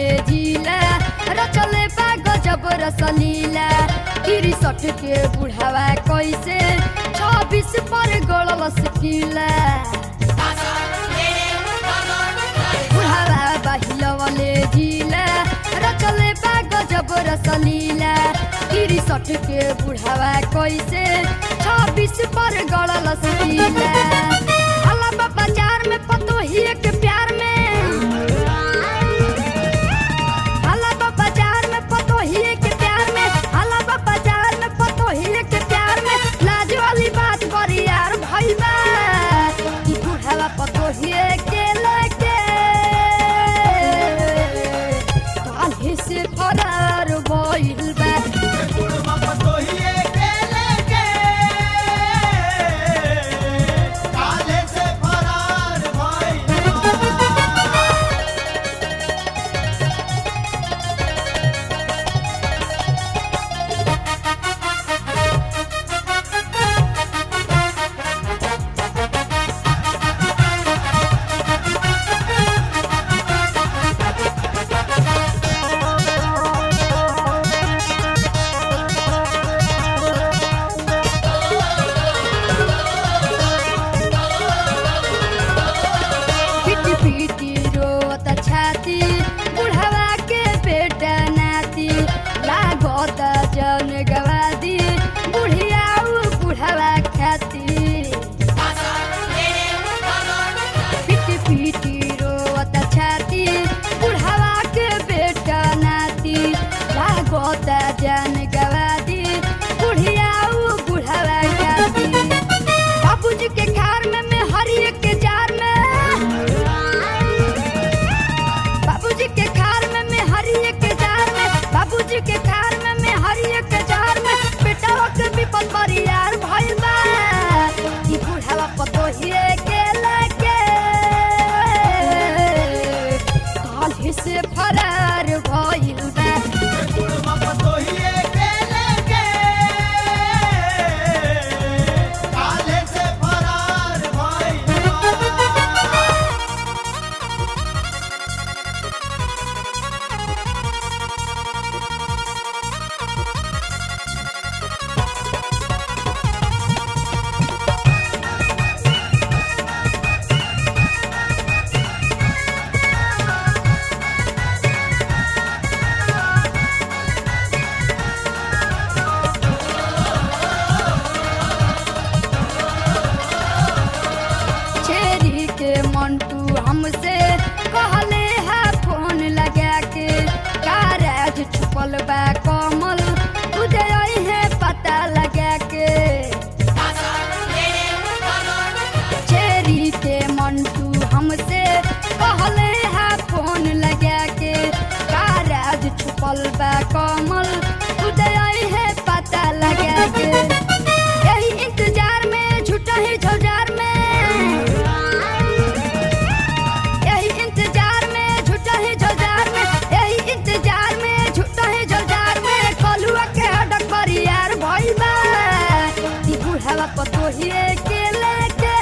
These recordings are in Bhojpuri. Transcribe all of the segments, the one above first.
जिला रचले बा गजब रसलीला तिरसठ के बुढ़ावा कैसे छब्बीस पर गड़ल सकीला बुढ़ावा बहिलवले जिला रचले बा गजब रसलीला तिरसठ के बुढ़ावा कैसे छब्बीस पर गड़ल सकीला अलावा बाजार में पतोहिए के प्यार में अलावा बाजार में पतोहिए के प्यार में अलावा बाजार में पतोहिए के प्यार में लाज वाली बात बड़ी यार भइल बा कि बुढ़ावा पतोहिए के लेके काल्हि से फरार भइल बा काले से फरार भइल पिटी पिटी रोत छाती बुढ़ावा के बेटा नाती लागत जन गवादी बुढ़ियाऊ बुढ़ावा खाती पिटी पिटी रोत छाती बुढ़ावा के बेटा नाती लागत जन गवादी बुढ़ियाऊ बुढ़ावा खाती बाबूजी के घर में मैं हरिये के जार में बाबूजी के घर में मैं हरिये के जार में बाबूजी के घर में मैं हरिये के जार में बेटा के विपद बड़ी यार भइल बा ई बुढ़ावा पतोहिए के लेके काल्हि से फरार भइल बा काले से फरार भइल छेरी के मंटू हमसे कहले है फोन लगा के कारज छुपल बा कमल तुझे है पता लगा के छेरी के मंटू हमसे कहले है फोन लगा के कारज छुपल बा कमल तुझे है पता लगा के यही इंतजार में झूठा ही झौजार में यही इंतजार में झूठा ही झौजार में यही इंतजार में झूठा ही झौजार में कलुआ के हडक बड़ी यार भइल बा ई बुढ़ावा पतोहिए के लेके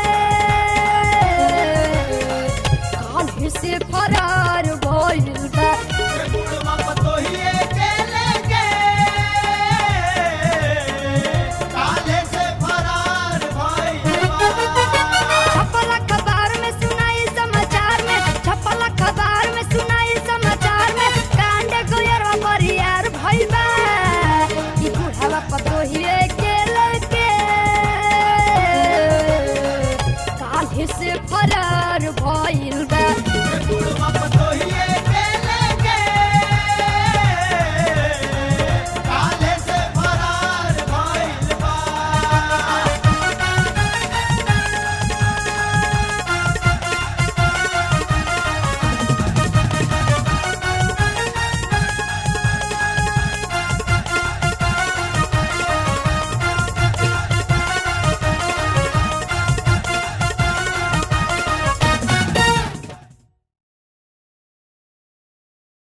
काल्हि से फरार भइल बा काले से फरार भइल छपल अखबार में सुनाई समाचार में छपल अखबार में सुनाई समाचार में कांड गुजरवा बरियार भइल बा ई बुढ़ावा पतोहिए के लेके काल्हि से फरार भइल बा बुढ़वा